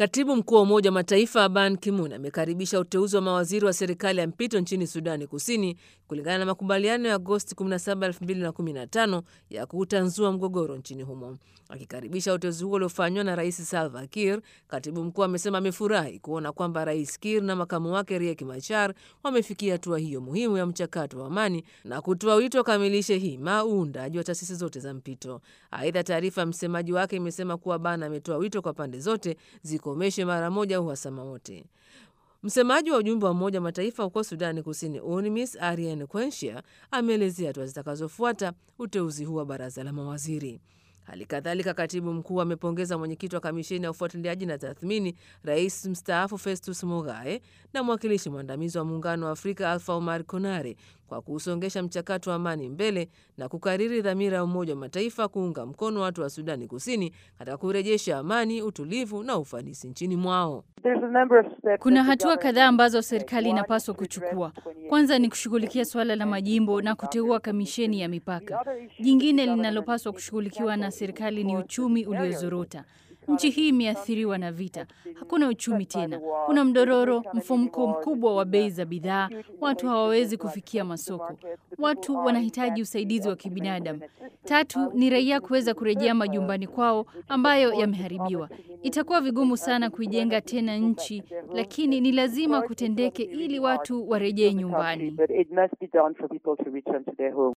Katibu mkuu wa Umoja wa Mataifa Ban Ki-moon amekaribisha uteuzi wa mawaziri wa serikali ya mpito nchini Sudani Kusini kulingana na makubaliano ya Agosti 17, 2015 ya kuutanzua mgogoro nchini humo. Akikaribisha uteuzi huo uliofanywa na Rais Salva Kiir, katibu mkuu amesema amefurahi kuona kwamba Rais Kiir na makamu wake Riek Machar wamefikia hatua hiyo muhimu ya mchakato wa amani na kutoa wito wakamilishe hima uundaji wa taasisi zote za mpito. Aidha, taarifa ya msemaji wake imesema kuwa Ban ametoa wito kwa pande zote zikomeshe mara moja uhasama wote. Msemaji wa ujumbe wa Umoja wa Mataifa huko Sudani Kusini, UNMISS Ariane Quenchia, ameelezea hatua zitakazofuata uteuzi huu wa baraza la mawaziri. Hali kadhalika katibu mkuu amepongeza mwenyekiti wa kamisheni ya ufuatiliaji na tathmini, rais mstaafu Festus Mogae na mwakilishi mwandamizi wa muungano wa Afrika Alfa Omar Konare kwa kuusongesha mchakato wa amani mbele na kukariri dhamira ya Umoja wa Mataifa kuunga mkono watu wa Sudani Kusini katika kurejesha amani, utulivu na ufanisi nchini mwao. Kuna hatua kadhaa ambazo serikali inapaswa kuchukua. Kwanza ni kushughulikia suala la majimbo na kuteua kamisheni ya mipaka. Jingine linalopaswa kushughulikiwa na serikali ni uchumi uliozorota. Nchi hii imeathiriwa na vita, hakuna uchumi tena, kuna mdororo, mfumuko mkubwa wa bei za bidhaa, watu hawawezi kufikia masoko, watu wanahitaji usaidizi wa kibinadamu. Tatu ni raia kuweza kurejea majumbani kwao ambayo yameharibiwa. Itakuwa vigumu sana kuijenga tena nchi, lakini ni lazima kutendeke ili watu warejee nyumbani.